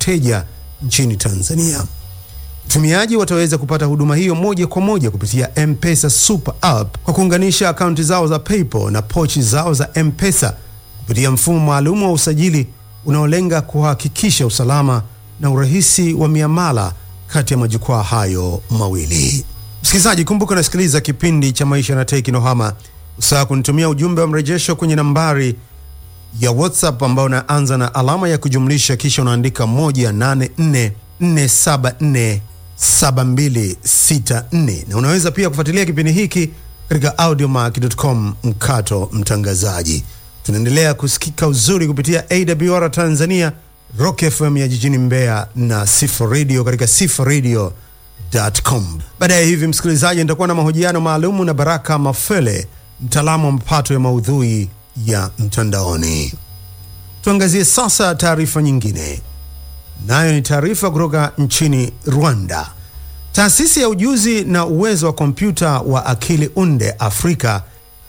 wateja nchini Tanzania. Watumiaji wataweza kupata huduma hiyo moja kwa moja kupitia M-Pesa Super App kwa kuunganisha akaunti zao za PayPal na pochi zao za M-Pesa kupitia mfumo maalum wa usajili unaolenga kuhakikisha usalama na urahisi wa miamala kati ya majukwaa hayo mawili. Msikilizaji, kumbuka unasikiliza kipindi cha Maisha na Teknohama. Usahau kunitumia ujumbe wa mrejesho kwenye nambari ya WhatsApp ambao unaanza na alama ya kujumlisha kisha unaandika 184474724 na unaweza pia kufuatilia kipindi hiki katika audiomack.com mkato mtangazaji. Tunaendelea kusikika uzuri kupitia AWR Tanzania, Rock FM ya jijini Mbeya na Sifa Radio katika sifaradio.com. Baadaye hivi, msikilizaji, nitakuwa na mahojiano maalumu na Baraka Mafele, mtaalamu wa mapato ya maudhui ya mtandaoni. Tuangazie sasa taarifa nyingine, nayo ni taarifa kutoka nchini Rwanda. Taasisi ya ujuzi na uwezo wa kompyuta wa akili unde Afrika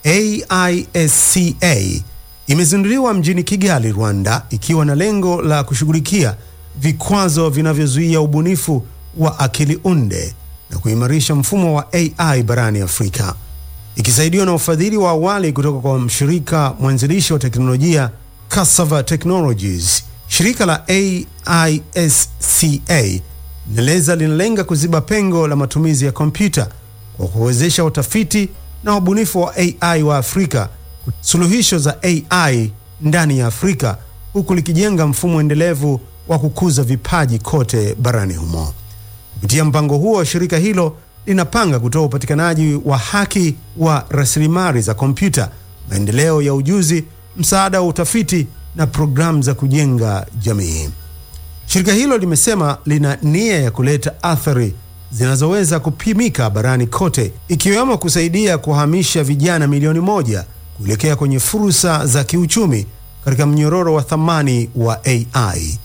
AISCA imezinduliwa mjini Kigali, Rwanda, ikiwa na lengo la kushughulikia vikwazo vinavyozuia ubunifu wa akili unde na kuimarisha mfumo wa AI barani Afrika. Ikisaidiwa na ufadhili wa awali kutoka kwa mshirika mwanzilishi wa teknolojia Cassava Technologies, shirika la AISCA inaeleza linalenga kuziba pengo la matumizi ya kompyuta kwa kuwezesha utafiti na wabunifu wa AI wa Afrika suluhisho za AI ndani ya Afrika huku likijenga mfumo endelevu wa kukuza vipaji kote barani humo. Kupitia mpango huo, shirika hilo linapanga kutoa upatikanaji wa haki wa rasilimali za kompyuta, maendeleo ya ujuzi, msaada wa utafiti na programu za kujenga jamii. Shirika hilo limesema lina nia ya kuleta athari zinazoweza kupimika barani kote, ikiwemo kusaidia kuhamisha vijana milioni moja kuelekea kwenye fursa za kiuchumi katika mnyororo wa thamani wa AI.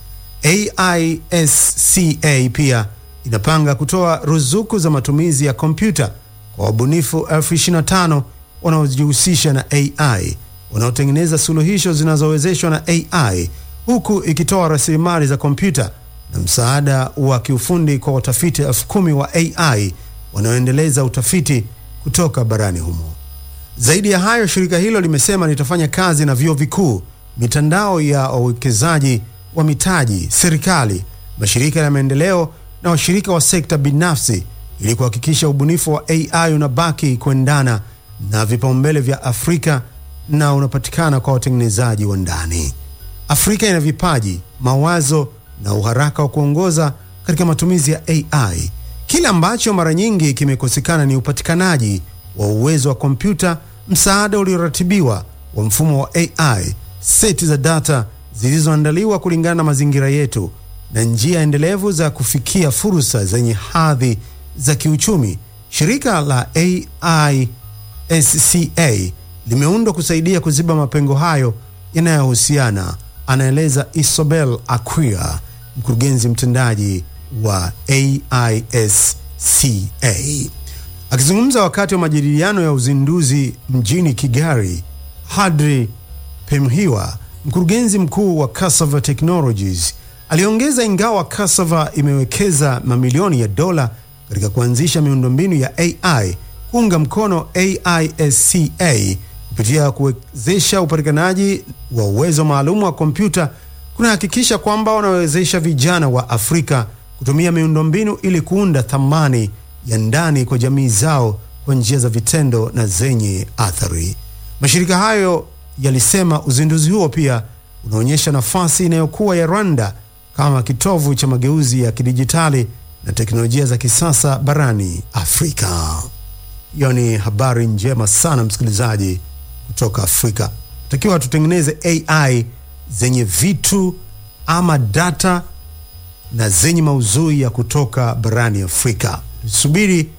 AISCA pia inapanga kutoa ruzuku za matumizi ya kompyuta kwa wabunifu elfu 25 wanaojihusisha na AI wanaotengeneza suluhisho zinazowezeshwa na AI huku ikitoa rasilimali za kompyuta na msaada wa kiufundi kwa watafiti elfu kumi wa AI wanaoendeleza utafiti kutoka barani humo. Zaidi ya hayo, shirika hilo limesema litafanya kazi na vyuo vikuu, mitandao ya wawekezaji wa mitaji, serikali, mashirika ya maendeleo na washirika wa sekta binafsi ili kuhakikisha ubunifu wa AI unabaki kuendana na vipaumbele vya Afrika na unapatikana kwa watengenezaji wa ndani. Afrika ina vipaji, mawazo na uharaka wa kuongoza katika matumizi ya AI. Kile ambacho mara nyingi kimekosekana ni upatikanaji wa uwezo wa kompyuta, msaada ulioratibiwa wa mfumo wa AI, seti za data zilizoandaliwa kulingana na mazingira yetu na njia endelevu za kufikia fursa zenye hadhi za kiuchumi. Shirika la AISCA limeundwa kusaidia kuziba mapengo hayo yanayohusiana, anaeleza Isobel Aquia, mkurugenzi mtendaji wa AISCA. Akizungumza wakati wa majadiliano ya uzinduzi mjini Kigali, Hadri Pemhiwa, mkurugenzi mkuu wa Cassava Technologies, aliongeza ingawa Cassava imewekeza mamilioni ya dola katika kuanzisha miundombinu ya AI, kuunga mkono AISCA kupitia kuwezesha upatikanaji wa uwezo maalum wa kompyuta kunahakikisha kwamba wanawezesha vijana wa Afrika kutumia miundombinu ili kuunda thamani ya ndani kwa jamii zao kwa njia za vitendo na zenye athari. Mashirika hayo yalisema uzinduzi huo pia unaonyesha nafasi inayokuwa ya Rwanda kama kitovu cha mageuzi ya kidijitali na teknolojia za kisasa barani Afrika. Hiyo ni habari njema sana msikilizaji, kutoka Afrika. Takiwa tutengeneze AI zenye vitu ama data na zenye maudhui ya kutoka barani Afrika. Tusubiri